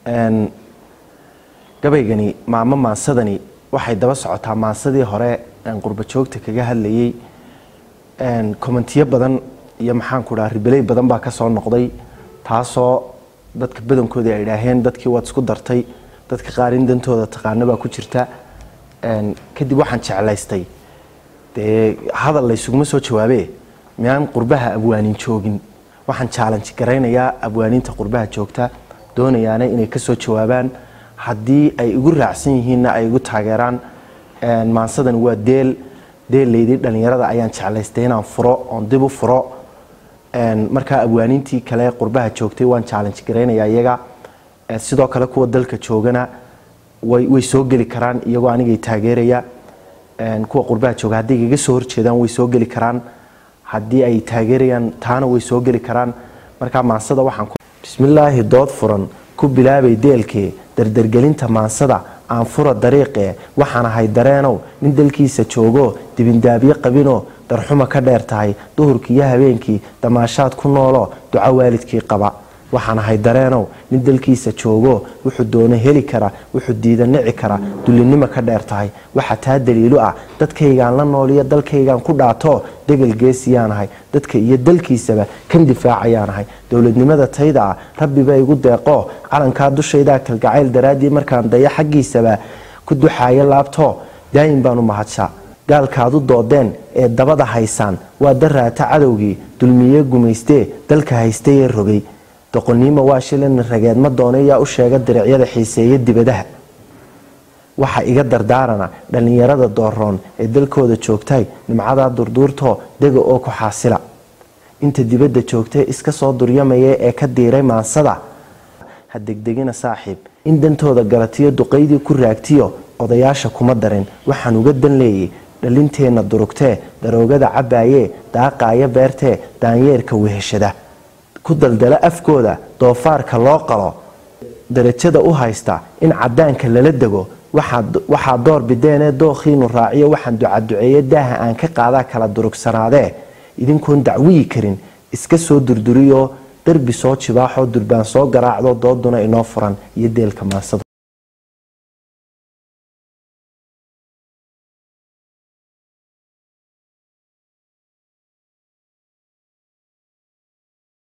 gabaygani maamo maansadani waxay daba socotaa maansadii hore qurba joogta kaga hadlayay komentiyo badan iyo maxaanku dhaha ribeley badan baa kasoo noqday taasoo dadka badankoodii ay idhaaheen dadkii waad isku dartay dadka qaarin dantooda taqaano baa ku jirta kadib waxaan jeclaystay dee hadal laysuguma soo jawaabe miyaan qurbaha abwaanin joogin waxaan chaalanji garaynayaa abwaaniinta qurbaha joogta doonayaana inay kasoo jawaabaan haddii ay igu raacsan yihiinna ay igu taageeraan maansadan waa deel deellaydii dhalinyarada ayaan jeclaystay inaan furo oon dib u furo markaa abwaaniintii kale qurbaha joogtay waan chaalanji garaynayaa iyaga sidoo kale kuwa dalka joogana way soo geli karaan iyagoo anigay taageeraya kuwa qurbaha jooga hadday igaga soo horjeedaan way soo geli karaan haddii ay taageerayaan taana way soo geli karaan markaa maansada waxaan bismillaahi dood furan ku bilaabay deelkee dardargelinta maansada aan fura dariiqee waxaan ahay dareenow nin dalkiisa joogo dibindaabyo qabinoo darxuma ka dheer tahay duhurkii iyo habeenkii damaashaad ku nooloo duco waalidkii qaba waxaan ahay dareenow nin dalkiisa joogo wuxuu doono heli kara wuxuu diida nici kara dullinimo ka dheer tahay waxa taa daliilu ah dadkaygaan la nooliyo dalkaygaan ku dhaato degel geesiyaanahay dadka iyo dalkiisaba kan difaacayaanahay dowladnimada tayda ah rabbiba igu deeqo calankaa dushaydaa kalgacayl daraaddii markaan daya xaggiisaba ku duxaayo laabto daayin baanu mahadshaa gaalkaadu doodeen ee dabada haysaan waa daraata cadowgii dulmiye gumaystee dalka haystay ee rogay doqoniimo waa shilin rageed ma doona yaa u sheega diricyada xiiseeya dibadaha waxa iga dardaarana dhallinyarada dooroon ee dalkooda joogtay nimcadaa durduurtoo dega oo ku xaasila inta dibadda joogtay iska soo duryamaya ee ka diiray maansada ha degdegina saaxiib in dantooda galatiyo duqaydii ku raagtiyo odayaasha kuma darin waxaan uga dan leeyay dhalinteenna durugtee daroogada cabbaayee daaqaaya beertee daanyeerka weheshada ku daldala afkooda doofaarka loo qalo darajada u haysta in cadaanka lala dego waxaa door bideenee dookhiinu raaciyo waxaan ducaduceeye daaha aan ka qaadaa kala durugsanaadee idinkoon dacwiyi karin iska soo durduriyoo darbi soo jibaaxoo durbaan soo garaacdo dooduna inoo furan iyo deelka maansada